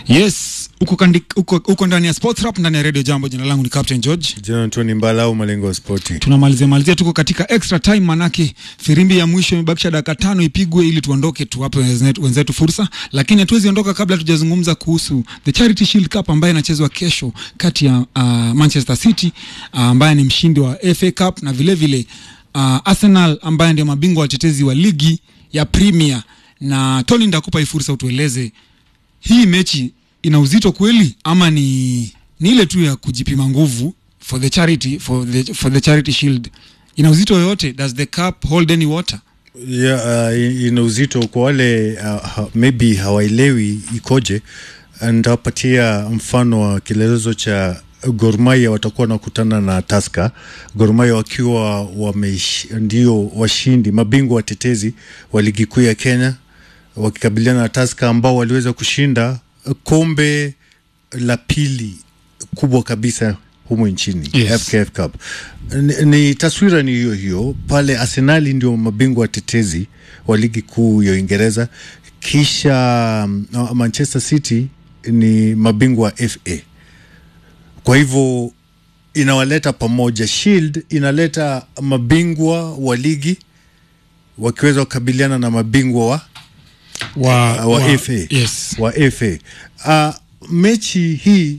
Yes, uko, kandi, uko, uko ndani ya Sports Rap ndani ya Radio Jambo. Jina langu ni Captain George. Jina Tony Mbala au malengo ya spoti. Tunamalizia malizia, tuko katika extra time, manake firimbi ya mwisho imebakisha dakika tano ipigwe ili tuondoke, tuwape wenzetu, wenzetu fursa, lakini hatuwezi ondoka kabla tujazungumza kuhusu the Charity Shield Cup ambayo inachezwa kesho kati ya uh, Manchester City uh, ambaye ni mshindi wa FA Cup na vile vile uh, Arsenal ambaye ndio mabingwa watetezi wa ligi ya Premier. Na Tony, ndakupa hii fursa utueleze hii mechi ina uzito kweli ama ni, ni ile tu ya kujipima nguvu for the charity for the, for the charity shield ina uzito yoyote does the cup hold any water Yeah, uh, ina uzito kwa wale uh, ha, maybe hawaelewi ikoje. Nitawapatia mfano wa kielelezo cha Gor Mahia watakuwa wanakutana na Tusker. Gor Mahia wakiwa wamesh, ndio washindi mabingwa watetezi wa ligi kuu ya Kenya wakikabiliana na Tusker ambao waliweza kushinda kombe la pili kubwa kabisa humu nchini Yes. FKF Cup. Ni, ni taswira ni hiyo hiyo pale. Arsenali ndio mabingwa watetezi wa ligi kuu ya Uingereza, kisha mm, Manchester City ni mabingwa wa FA. Kwa hivyo inawaleta pamoja. Shield inaleta mabingwa wa ligi wakiweza kukabiliana na mabingwa wa wa, wa FA. yes wa FA. Uh, mechi hii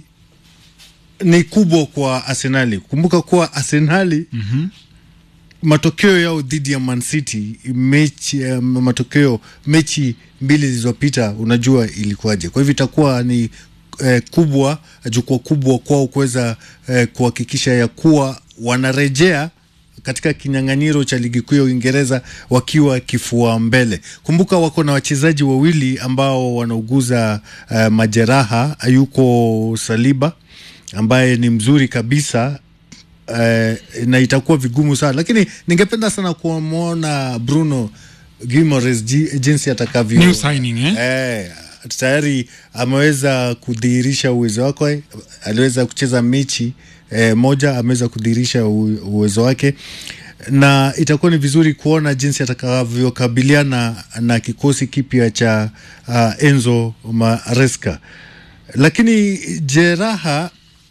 ni kubwa kwa Arsenali. Kumbuka kuwa Arsenali Mhm. matokeo yao dhidi ya Man City mechi, uh, matokeo mechi mbili zilizopita, unajua ilikuwaje? Kwa hivyo itakuwa ni eh, kubwa jukwaa kubwa kwao kuweza eh, kuhakikisha ya kuwa wanarejea katika kinyang'anyiro cha ligi kuu ya Uingereza wakiwa kifua mbele. Kumbuka wako na wachezaji wawili ambao wanauguza eh, majeraha. Yuko Saliba ambaye ni mzuri kabisa eh, na itakuwa vigumu sana, lakini ningependa sana kumwona Bruno Guimaraes ji- jinsi atakavyo New signing, eh? Eh, tayari ameweza kudhihirisha uwezo wake. Aliweza kucheza mechi eh, moja, ameweza kudhihirisha u- uwezo wake, na itakuwa ni vizuri kuona jinsi atakavyokabiliana na kikosi kipya cha uh, Enzo Maresca, lakini jeraha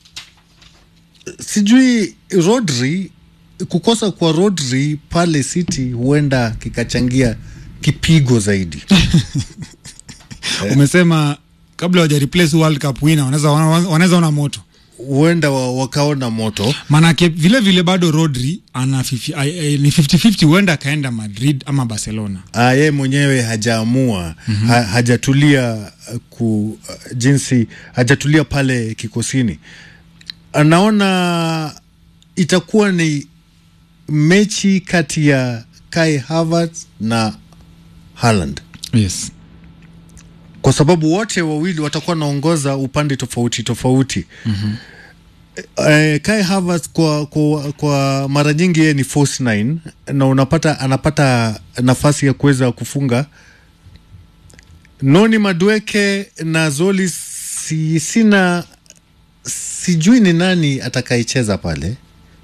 sijui Rodri, kukosa kwa Rodri pale City huenda kikachangia kipigo zaidi. umesema kabla waja replace world cup winner wanaweza wanaweza ona moto huenda wa, wakaona moto manake vile vile bado Rodri ana 50 ai- ai- ni 50-50 huenda akaenda Madrid ama Barcelona Ah, yeye mwenyewe hajaamua mm-hmm. ha, hajatulia uh, ku uh, jinsi hajatulia pale kikosini. Anaona itakuwa ni mechi kati ya Kai Havertz na Haaland yes kwa sababu wote wawili watakuwa wanaongoza upande tofauti tofauti. mm-hmm. Eh, Kai Havertz kwa, kwa, kwa mara nyingi yeye ni false nine na unapata anapata nafasi ya kuweza kufunga. Noni Madueke na Zoli si, sina sijui ni nani atakayecheza pale.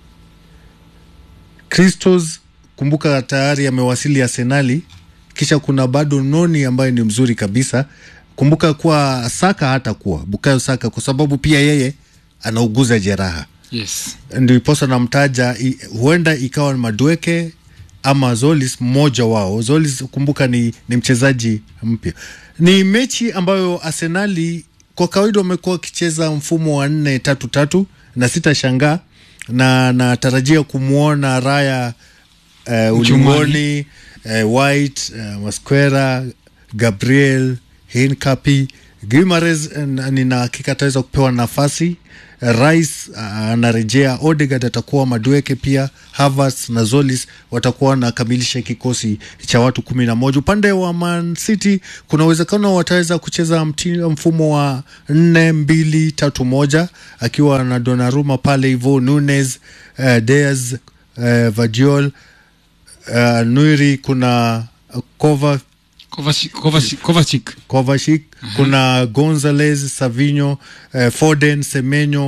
Christos kumbuka tayari amewasili Arsenali, kisha kuna bado Noni ambaye ni mzuri kabisa. Kumbuka kuwa Saka hatakuwa Bukayo Saka kwa sababu pia yeye anauguza jeraha, yes ndiposa namtaja. i- Huenda ikawa ni Madueke ama Zolis, mmoja wao. Zolis kumbuka ni, ni mchezaji mpya. Ni mechi ambayo Arsenali kwa kawaida wamekuwa wakicheza mfumo wa nne tatu tatu, na sitashangaa na natarajia kumwona Raya uh, ulingoni uh, White uh, Masquera Gabriel Hinkapi Guimares nina hakika ataweza kupewa nafasi. Rice uh, anarejea. Odegaard atakuwa Madueke pia Havertz na Zolis watakuwa wanakamilisha kikosi cha watu kumi na moja. Upande wa Man City kuna uwezekano wataweza kucheza mti, mfumo wa nne mbili tatu moja akiwa na Donnarumma pale hivyo Nunes uh, Diaz uh, Vadiol uh, Nuiri kuna uh, Kova Kovacic Kovacic Kovacic Kovacic kuna Gonzalez Savinho eh, Foden Semenyo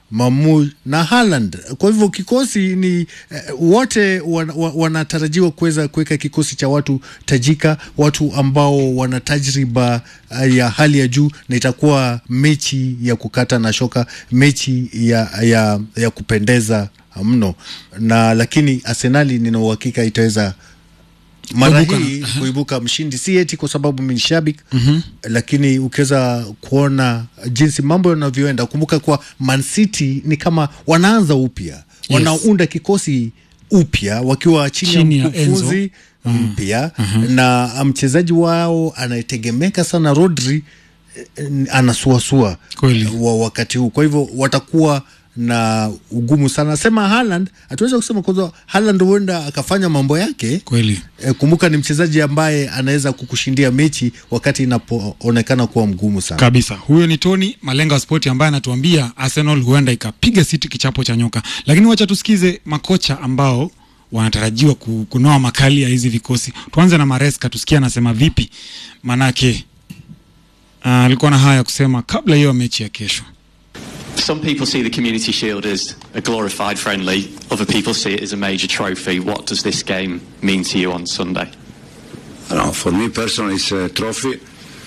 Mamu na Haaland. Kwa hivyo kikosi ni eh, wote wan, wa- wanatarajiwa kuweza kuweka kikosi cha watu tajika, watu ambao wana tajriba eh, ya hali ya juu, na itakuwa mechi ya kukata na shoka, mechi ya, ya, ya kupendeza mno, na lakini Arsenali nina uhakika itaweza mara Kuibuka na- hii kuibuka mshindi, si eti kwa sababu mimi ni shabiki lakini ukiweza kuona jinsi mambo yanavyoenda, kumbuka kuwa Man City ni kama wanaanza upya, wanaunda kikosi upya wakiwa chini, Chini ya ya Enzo. mkufunzi mpya na mchezaji wao anayetegemeka sana Rodri eh, anasuasua Kweli. wa wakati huu, kwa hivyo watakuwa na ugumu sana. Sema Haaland, hatuweza kusema kwanza Haaland huenda akafanya mambo yake kweli E, kumbuka ni mchezaji ambaye anaweza kukushindia mechi wakati inapoonekana kuwa mgumu sana. kabisa. Huyo ni Tony Malenga wa Spoti ambaye anatuambia Arsenal huenda ikapiga City kichapo cha nyoka, lakini wacha tusikize makocha ambao wanatarajiwa ku- kunoa makali ya hizi vikosi. Tuanze na Maresca, tusikie anasema vipi, manake ah, alikuwa na haya ya kusema kabla hiyo mechi ya kesho. Some people see the Community Shield as a glorified friendly, other people see it as a major trophy. What does this game mean to you on Sunday? I don't know, for me personally, it's a trophy.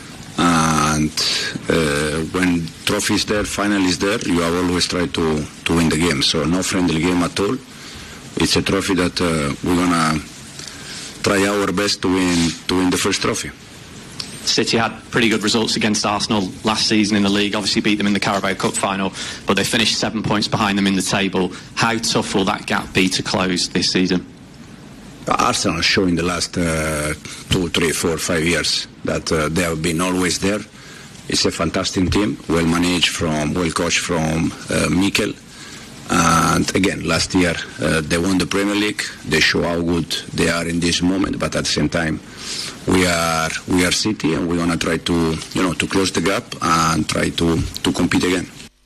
And uh, when trophy is there, final is there, you have always try to, to win the game. So no friendly game at all. It's a trophy that uh, we're gonna try our best to win to win the first trophy. City had pretty good results against Arsenal last season in the league, obviously beat them in the Carabao Cup final, but they finished seven points behind them in the table. How tough will that gap be to close this season? Arsenal has shown in the last uh, two, three, four, five years that uh, they have been always there. It's a fantastic team, well managed from, well coached from uh, Mikel. And again, last year uh, they won the Premier League. They show how good they are in this moment. But at the same time, we are we are City, and we're gonna try to you know to close the gap and try to to compete again.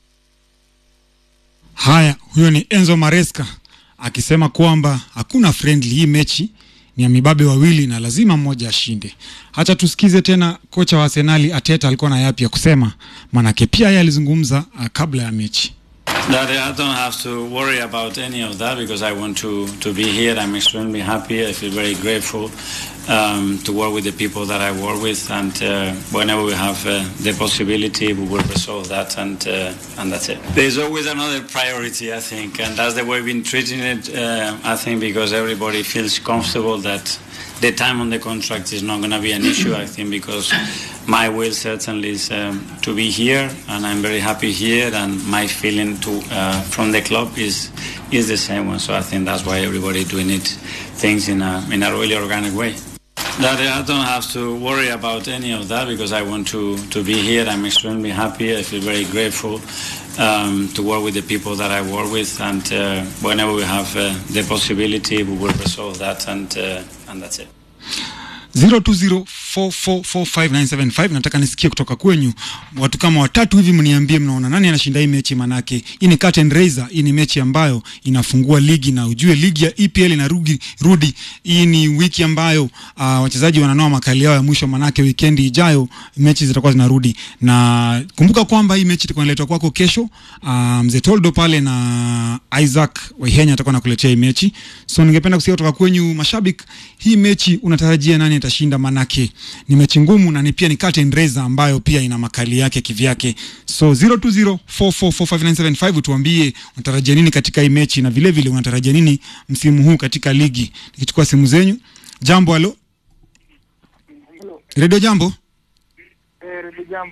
Haya, huyo ni Enzo Maresca akisema kwamba hakuna friendly, hii mechi ni ya mibabe wawili na lazima mmoja ashinde. Hacha tusikize tena kocha wa Arsenali Ateta alikuwa na yapi ya kusema, manake pia yeye alizungumza uh, kabla ya mechi. That I don't have to worry about any of that because I want to, to be here. I'm extremely happy. I feel very grateful um, to work with the people that I work with, and uh, whenever we have uh, the possibility, we will resolve that, and uh, and that's it. There's always another priority, I think, and that's the way we've been treating it. Uh, I think because everybody feels comfortable that the time on the contract is not going to be an issue. I think because my will certainly is um, to be here, and I'm very happy here, and my feeling to uh, from the club is is the same one. So I think that's why everybody doing it things in a in a really organic way. That I don't have to worry about any of that because I want to, to be here. I'm extremely happy. I feel very grateful um, to work with the people that I work with, and uh, whenever we have uh, the possibility, we will resolve that, and uh, and that's it. 0204445975 nataka nisikie kutoka kwenyu watu kama watatu hivi mniambie mnaona nani anashinda hii mechi manake hii ni curtain raiser hii ni mechi ambayo inafungua ligi na ujue ligi ya EPL inarudi rudi hii ni wiki ambayo uh, wachezaji wananoa makali yao ya mwisho manake wikendi ijayo mechi zitakuwa zinarudi na kumbuka kwamba hii mechi itakuwa inaletwa kwako kesho uh, mzee Toldo pale na Isaac Waihenya atakuwa nakuletea hii mechi so ningependa kusikia kutoka kwenyu mashabiki hii mechi unatarajia nani atashinda manake ni mechi ngumu na ni pia ni curtain raiser ambayo pia ina makali yake kivyake so 0204445975 tuambie unatarajia nini katika hii mechi na vile vile unatarajia nini msimu huu katika ligi nikichukua simu zenyu jambo alo redio jambo Eh, Redio Jambo.